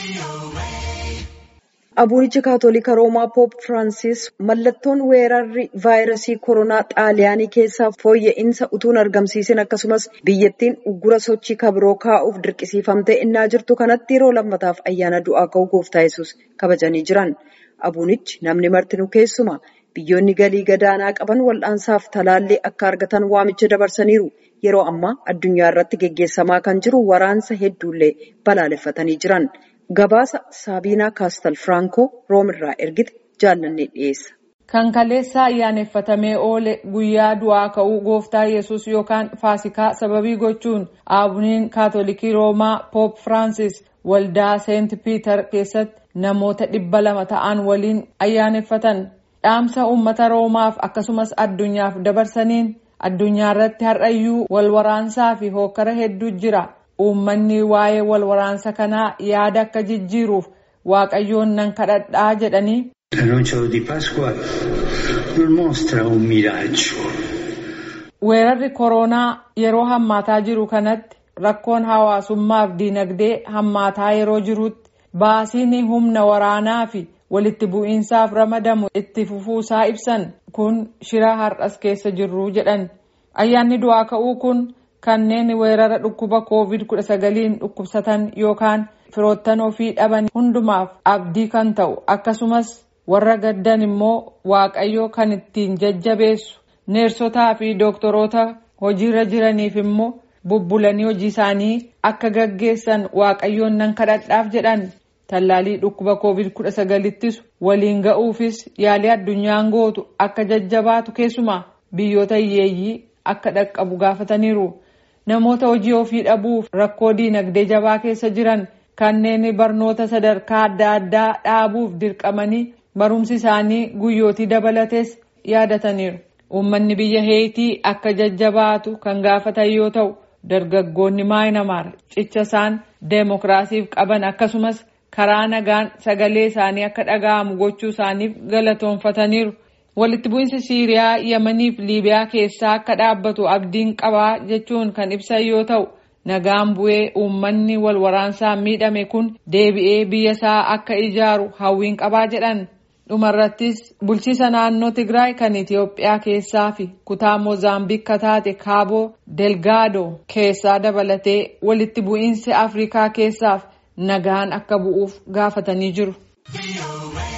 Abuunichi Kaatolika Roomaa Poop Firaansis mallattoon weerarri vaayirasii koronaa xaaliyaanii keessaa fooyya'insa utuun argamsiisin akkasumas biyyattiin uggura sochii kabiroo kaa'uuf dirqisiifamtee innaa jirtu kanatti yeroo lammataaf ayyaana du'aa ka'uu gooftaa yesus kabajanii jiran. Abuunichi namni martinuu keessuma biyyoonni galii gadaanaa qaban wal'aansaaf talaallii akka argatan waamicha dabarsaniiru. Yeroo ammaa addunyaa irratti geggeessamaa kan jiru waraansa hedduullee balaaleffatanii jiran. Gabaasa Saabiinaa Kaastal Firankoo Roomirraa ergite jaallannee dhiyeessa. Kan kaleessa ayyaaneffatamee oole guyyaa du'aa ka'uu gooftaa yesus yookaan faasikaa sababii gochuun aabuniin kaatolikii roomaa poop firaansis waldaa seent piiter keessatti namoota dhibba lama ta'an waliin ayyaaneffatan dhaamsa uummata roomaaf akkasumas addunyaaf dabarsaniin addunyaa irratti har'ayyuu wal waraansaa fi hookkara hedduu jira. Uummanni waa'ee wal waraansa kanaa yaada akka jijjiiruuf waaqayyoon nan kadhadhaa jedhanii. L'annuncio di Pasqua non mostra un miraggio. Weerarri koronaa yeroo hammaataa jiru kanatti rakkoon hawaasummaaf diinagdee hammaataa yeroo jirutti baasiin humna waraanaa fi walitti bu'iinsaaf ramadamu itti fufuusaa ibsan kun shira har'as keessa jirru jedhan ayyaanni du'aa ka'uu kun. kanneen weerara dhukkuba covid 19 dhukkubsatan yookaan firoottan ofii dhaban hundumaaf abdii kan ta'u akkasumas warra gaddan immoo waaqayyo kan ittiin jajjabeessu neersotaa fi dooktoroota hojiirra jiraniif immoo bubbulanii hojii isaanii akka gaggeessan waaqayyoon nan kadhadhaaf jedhan tallaalii dhukkuba covid 19 ittisu waliin ga'uufis yaalii addunyaan gootu akka jajjabaatu keessumaa biyyoota hiyyeeyyii akka dhaqqabu gaafataniiru. namoota hojii ofii dhabuuf rakkoo diinagdee jabaa keessa jiran kanneen barnoota sadarkaa adda addaa dhaabuuf dirqamanii barumsi isaanii guyyootii dabalates yaadataniiru. Uummanni biyya heetii akka jajjabaatu kan gaafatan yoo ta'u dargaggoonni maayinamaar cicha isaan deemokiraasiif qaban akkasumas karaa nagaan sagalee isaanii akka dhaga'amu gochuu isaaniif galatoonfataniiru. walitti bu'iinsi siiriyaa yamanii fi liibiyaa keessaa akka dhaabbatu abdiin qabaa jechuun kan ibsan yoo ta'u nagaan bu'ee uummanni wal waraansaan miidhame kun deebi'ee biyya isaa akka ijaaru hawwiin qabaa jedhan dhumarrattis bulchiisa naannoo tigraay kan itiyoophiyaa keessaa fi kutaa moozaambiik taate kaaboo delgaadoo keessaa dabalatee walitti bu'iinsi afrikaa keessaaf nagaan akka bu'uuf gaafatanii jiru.